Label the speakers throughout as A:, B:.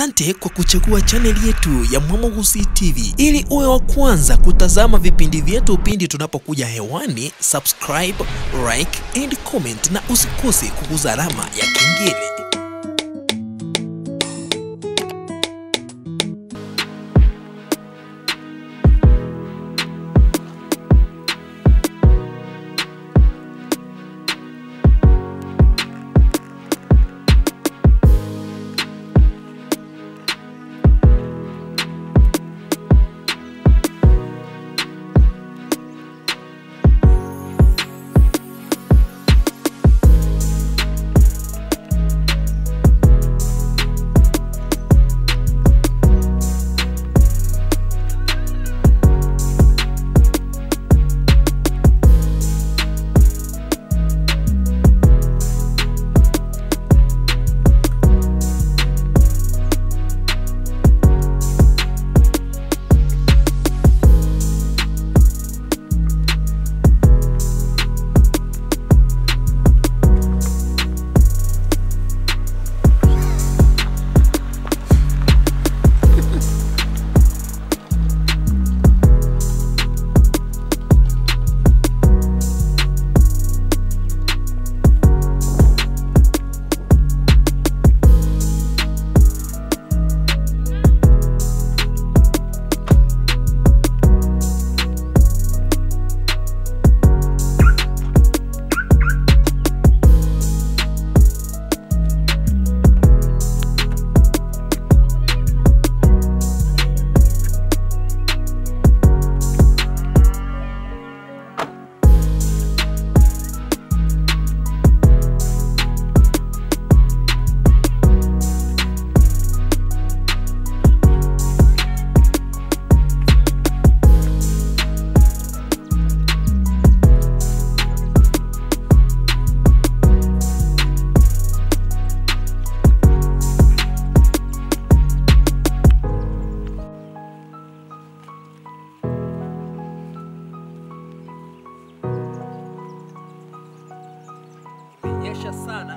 A: Asante kwa kuchagua chaneli yetu ya Mwamogusi TV ili uwe wa kwanza kutazama vipindi vyetu pindi tunapokuja hewani. Subscribe, like and comment, na usikose kuguza alama ya kengele.
B: Imenyesha sana.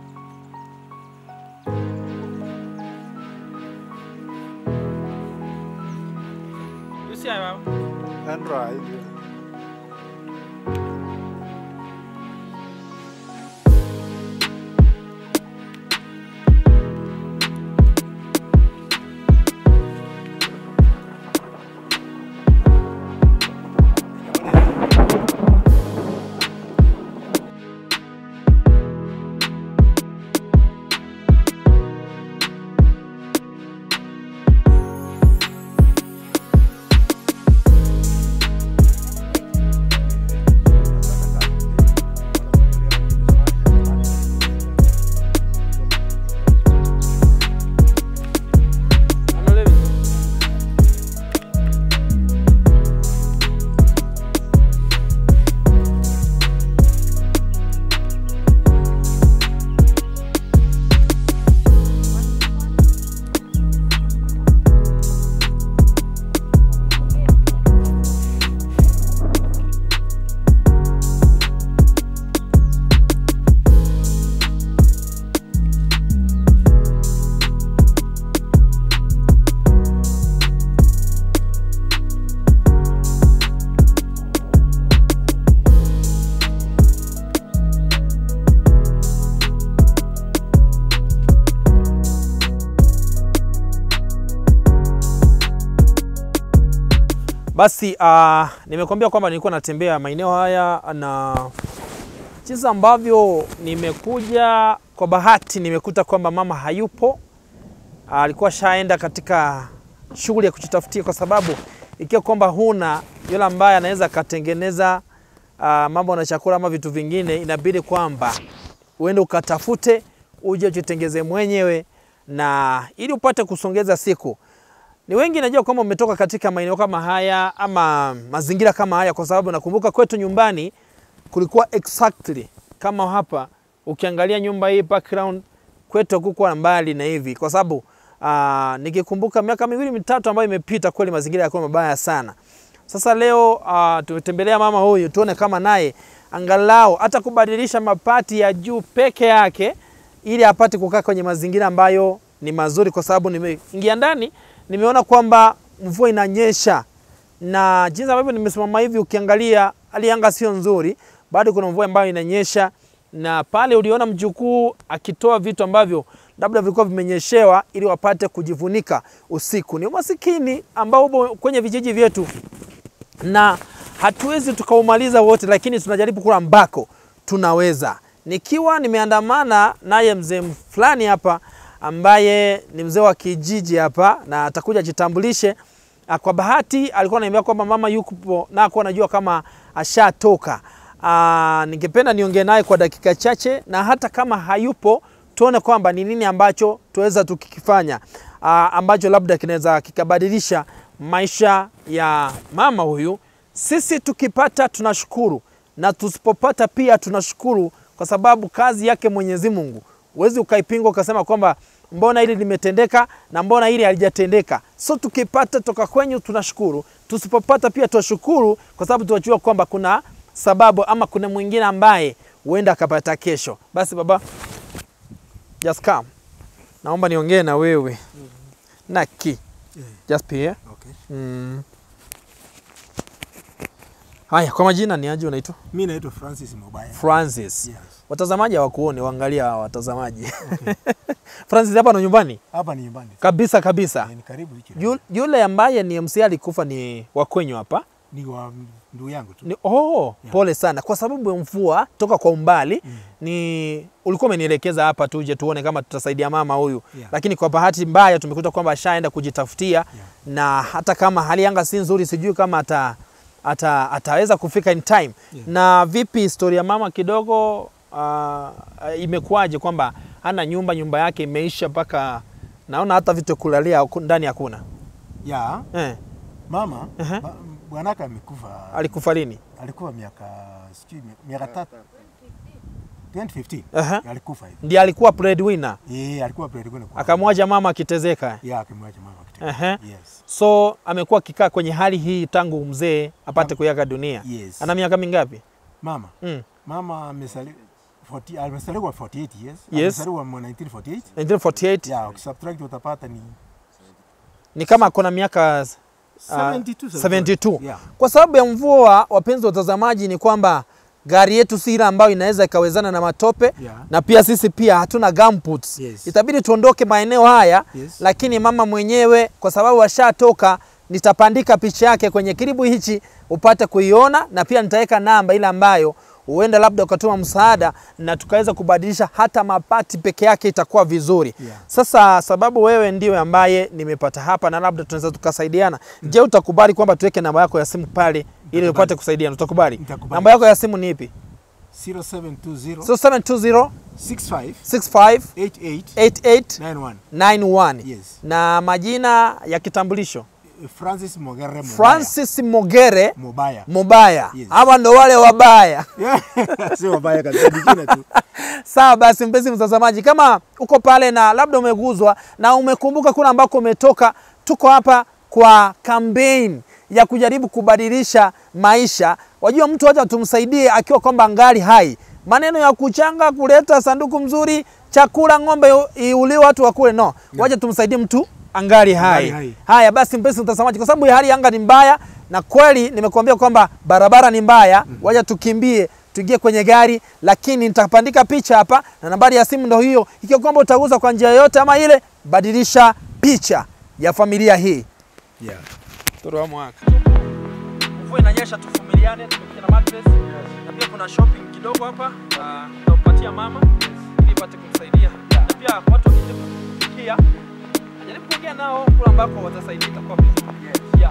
B: Yusi hayo.
C: Andra hivi.
B: Angalia vitu. Basi uh, nimekuambia kwamba nilikuwa natembea maeneo haya na jinsi ambavyo nimekuja kwa bahati nimekuta kwamba mama hayupo. Ah, Alikuwa shaenda katika shughuli ya kujitafutia, kwa sababu ikiwa kwamba huna yule ambaye anaweza akatengeneza uh, mambo na chakula ama vitu vingine, inabidi kwamba uende ukatafute uje ujitengeze mwenyewe, na ili upate kusongeza siku ni wengi najua kwamba umetoka katika maeneo kama haya ama mazingira kama haya, kwa sababu nakumbuka kwetu nyumbani kulikuwa exactly kama hapa. Ukiangalia nyumba hii background kwetu hakukuwa mbali na hivi, kwa sababu uh, nikikumbuka miaka miwili mitatu ambayo imepita, kweli mazingira yalikuwa mabaya sana. Sasa leo uh, tumetembelea mama huyu tuone kama naye angalau hata kubadilisha mapati ya juu peke yake ili apate kukaa kwenye mazingira ambayo ni mazuri kwa sababu nimeingia ndani nimeona kwamba mvua inanyesha na jinsi ambavyo nimesimama hivi, ukiangalia hali ya anga sio nzuri, bado kuna mvua ambayo inanyesha, na pale uliona mjukuu akitoa vitu ambavyo labda vilikuwa vimenyeshewa ili wapate kujivunika usiku. Ni umasikini ambao upo kwenye vijiji vyetu na hatuwezi tukaumaliza wote, lakini tunajaribu kula ambako tunaweza. Nikiwa nimeandamana naye mzee fulani hapa ambaye ni mzee wa kijiji hapa na atakuja jitambulishe. Ah, Kwa bahati alikuwa ananiambia kwamba mama yupo na akuwa anajua kama ashatoka. Ah, Ningependa niongee naye kwa dakika chache, na hata kama hayupo tuone kwamba ni nini ambacho tuweza tukikifanya ah, ambacho labda kinaweza kikabadilisha maisha ya mama huyu. Sisi tukipata tunashukuru, na tusipopata pia tunashukuru, kwa sababu kazi yake Mwenyezi Mungu huwezi ukaipinga ukasema kwamba mbona hili limetendeka na mbona hili halijatendeka. So tukipata toka kwenyu tunashukuru, tusipopata pia tunashukuru, kwa sababu tunajua kwamba kuna sababu ama kuna mwingine ambaye huenda akapata kesho. Basi baba, just come, naomba niongee na wewe Naki, just be here.
C: Okay.
B: Mm. Haya, kwa majina ni aje unaitwa?
C: Mi naitwa Francis Mobaya.
B: Francis.
C: Yes.
B: Watazamaji hawakuoni, waangalia hawa watazamaji. Francis hapa ndo nyumbani
C: Hapa ni nyumbani.
B: kabisa kabisa.
C: Eh, Ni karibu hichi.
B: Yu- Yule ambaye ni MC alikufa ni wakwenyu hapa
C: Ni wa ndugu yangu tu.
B: ni, oh,
C: Yeah.
B: pole sana kwa sababu ya mvua toka kwa umbali ni ulikuwa umenielekeza hapa tuje tuone kama tutasaidia mama huyu
C: Yeah.
B: lakini kwa bahati mbaya tumekuta kwamba ashaenda kujitafutia na hata kama hali ya anga si nzuri sijui kama ata, ata, ataweza kufika in time
C: Yeah.
B: na vipi historia ya mama kidogo uh, imekuwaje kwamba hana nyumba nyumba yake imeisha mpaka naona hata vitu vya kulalia haku- ndani hakuna
C: Ya,
B: eh,
C: mama
B: Aha.
C: ba- bwanaka amekufa.
B: alikufa lini
C: Alikuwa miaka sijui mi- miaka tatu. 2015.
B: Aha.
C: Alikufa hivi.
B: ndiye alikuwa breadwinner
C: Eh, alikuwa breadwinner kwa.
B: akamwacha mama akitezeka
C: Ya, akimwacha mama kitendo.
B: Ehe.
C: Yes.
B: so amekuwa akikaa kwenye hali hii tangu mzee apate
C: Mama.
B: kuyaga dunia
C: Yes.
B: ana miaka mingapi
C: Mama.
B: mm.
C: Mama amesali 40 amesaliwa 48 years.
B: Yes.
C: Amesaliwa mwa 1948.
B: 1948
C: Ya, ukisubtract utapata ni
B: ni kama akona miaka uh,
C: 72.
B: 72
C: Yeah.
B: kwa sababu ya mvua wapenzi watazamaji ni kwamba gari yetu si ile ambayo inaweza ikawezana na matope
C: Yeah.
B: na pia sisi pia hatuna gumboots.
C: Yes.
B: Itabidi tuondoke maeneo haya
C: Yes.
B: lakini mama mwenyewe kwa sababu ashatoka, nitapandika picha yake kwenye kiribu hichi upate kuiona, na pia nitaweka namba ile ambayo huenda labda ukatuma msaada na tukaweza kubadilisha hata mapati peke yake itakuwa vizuri.
C: Yeah.
B: Sasa sababu wewe ndiwe ambaye nimepata hapa na labda tunaweza tukasaidiana. Je, utakubali kwamba tuweke namba yako ya simu pale ili upate kusaidiana? Utakubali?
C: Nitakubali.
B: Namba yako ya simu ni ipi?
C: 0720
B: 0720
C: 65
B: 65
C: 88
B: 88
C: 91.
B: 91
C: Yes.
B: na majina ya kitambulisho
C: Francis Mogere Mobaya.
B: Francis Mogere
C: Mobaya.
B: Mubaya.
C: Yes.
B: Hawa ndo wale wabaya.
C: Yeah. Sio mabaya kabisa, ni jina tu.
B: Sawa basi, mpenzi mtazamaji, kama uko pale na labda umeguzwa na umekumbuka kule ambako umetoka, tuko hapa kwa kampeni ya kujaribu kubadilisha maisha. Wajua, mtu hata tumsaidie akiwa kwamba ngali hai. Maneno ya kuchanga, kuleta sanduku mzuri, chakula, ng'ombe iuliwe, watu wakule, no. Wacha tumsaidie mtu angali hai.
C: hai.
B: Haya basi, mpenzi mtazamaji, kwa sababu hali ya anga ni mbaya na kweli nimekuambia kwamba barabara ni mbaya, wacha tukimbie tuingie kwenye gari, lakini nitapandika picha hapa na nambari ya simu ndo hiyo. Ikiwa kwamba utaguza kwa njia yoyote ama ile, badilisha picha ya familia hii.
C: Yeah.
B: Toro wa mwaka. Mvua inanyesha, tuvumiliane, tumekuja na mattress na pia kuna shopping kidogo hapa na tutampatia mama ili ipate kumsaidia. Na pia watu wakija kufikia jaribu kuongea nao kule ambako watasaidia itakuwa vizuri. Yeah.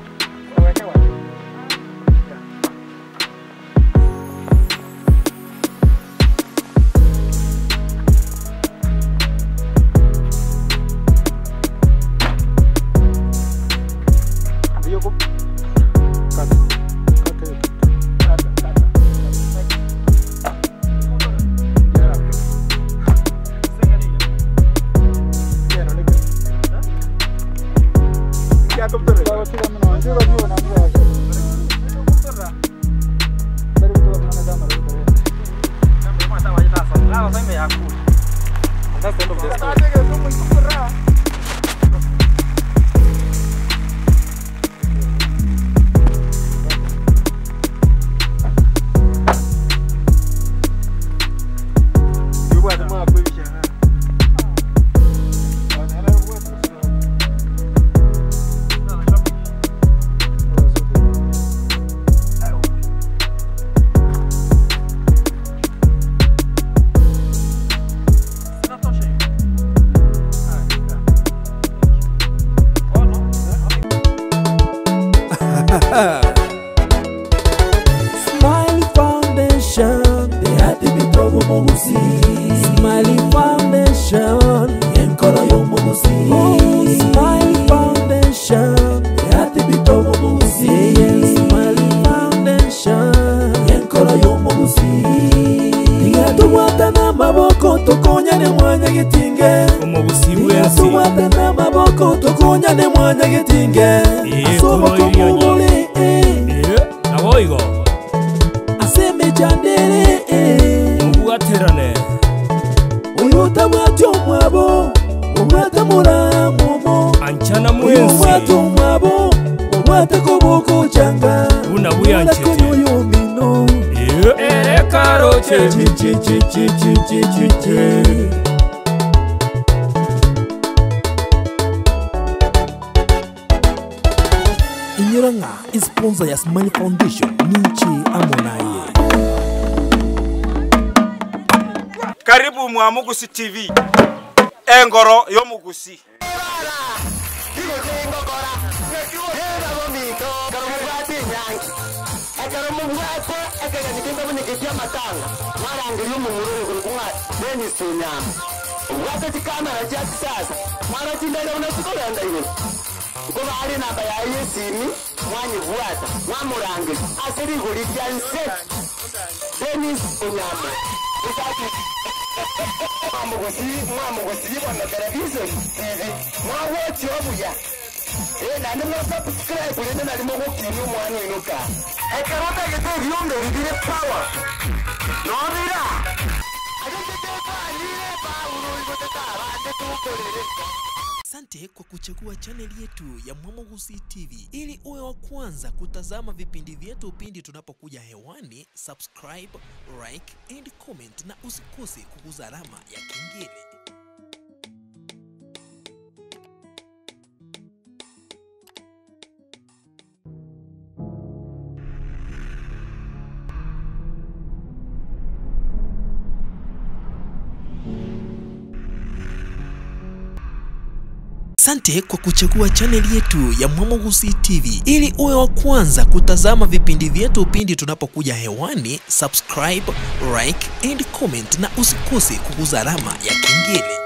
B: That's the end of the story.
D: y'omugusi Smiley Foundation enkolo y'omugusi Smiley Foundation yatibita omugusi Smiley Foundation enkolo y'omugusi tigatubwata n'amaboko tukonyane mwanya gitinge
E: omubusi bw'ensi
D: tigatubwata n'amaboko tukonyane mwanya gitinge
E: Ee,
D: asoboka
E: kuno ilyo nyo.
D: omubuli
E: Eh, naboigo
D: asemejandere
E: mubugaterane
D: uyuta mwati omwabo omwata mulamumo
E: ancana
D: uyu mwata
E: mwensi
D: omwabo omwata koboko canga
E: Buna buyanchete.
D: konyoyomino
E: ekaro kyebi
A: inyuranga isponsa ya smile foundation ninchi amonaye
F: karibu mwamugusi tv engoro y'omugusi
G: ubwate chikamera cha kisasa mwana chindele unasikolenda iwe kuba ali namba ya yesimi mwanyibwata mwamurangira asiriguli lyanse denis unyama isaki mwamugusi mwamugusi ibona television tv mwawochi obuya Eh, nandi mwasubscribe lende nalimo gukini omwana inuka ekarota gete ebyombe bibire power nobira atetetekanire paulo igotetabande tukolere
A: Asante kwa kuchagua chaneli yetu ya Mwamogusi TV ili uwe wa kwanza kutazama vipindi vyetu pindi tunapokuja hewani. Subscribe, like and comment, na usikose kuguza alama ya kengele. Asante kwa kuchagua chaneli yetu ya Mwamogusi TV ili uwe wa kwanza kutazama vipindi vyetu pindi tunapokuja hewani. Subscribe, like and comment, na usikose kuguza alama ya kengele.